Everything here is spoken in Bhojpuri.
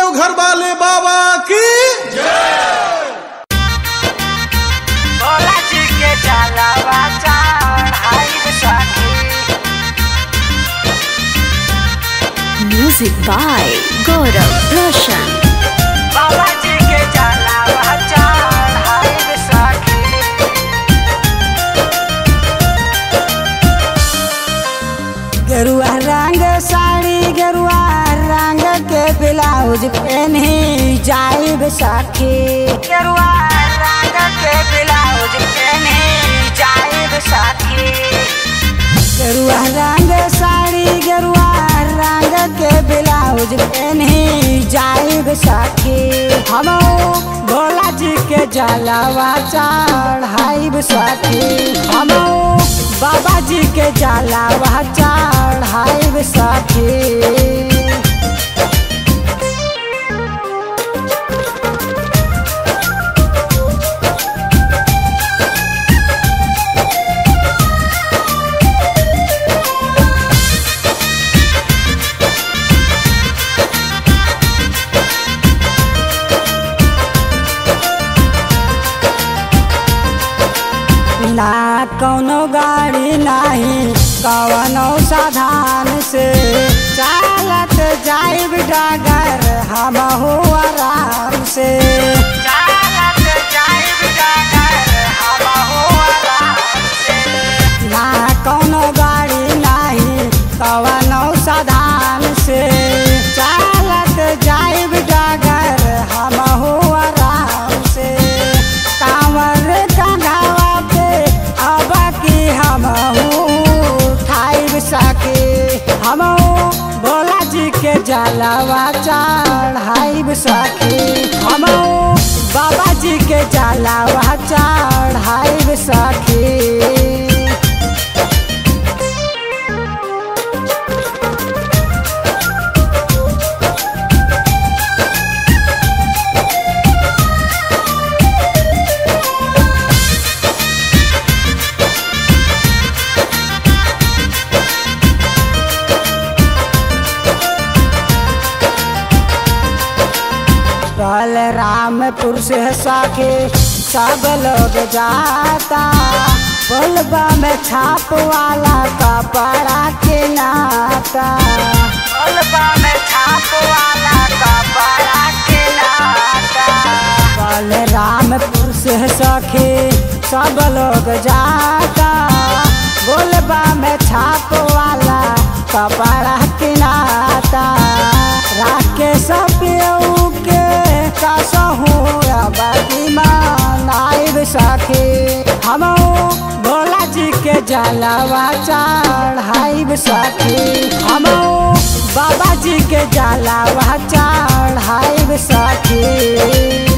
देवघर वाले बाबा की भोला जी के जलवा चढ़ाई सखी Music by Gaurav Roshan. बाबा जी के जलवा चढ़ाई सखी गेरुआ रंग साड़ी गेरुआ रंग के ब्लाउज पहनी जाइब सखी गेरुआ रंग के ब्लाउज पहनी जाइब सखी गेरुआ रंग साड़ी गेरुआ रंग के ब्लाउज पहनी जाइब सखी हम भोला जी के जलवा चढ़ाइब सखी हम बाबा जी के जलवा चढ़ाइब सखी ना कौनो गाड़ी नहीं कवनो साधन से चालत जाइब डागर हम हो आराम से चालत जाइब डागर हम हो आराम से ना कौनो गाड़ी नहीं कवनो साधन से चालत जाइब डागर हम हो आराम से कांवर कंघावा पे अब की हम उठाइब सके हम भोला जी के जलवा चढ़ाइब सके हम बाबा जी के जलवा चढ़ाइब सके कल रामपुर से साके सब लोग जाता बोलबा में छाप वाला कपड़ा के नाता बोलबा में छाप वाला कपड़ा के नाता कल रामपुर से सखे सब लोग जाता बोलबा में छाप वाला कपड़ा के नाता राकेश पियऊ के कसहू बदी मनाइब सखे हम भोला जी के जलवा चढ़ाइब सखे हम बाबा जी के जलवा चढ़ाइब सखे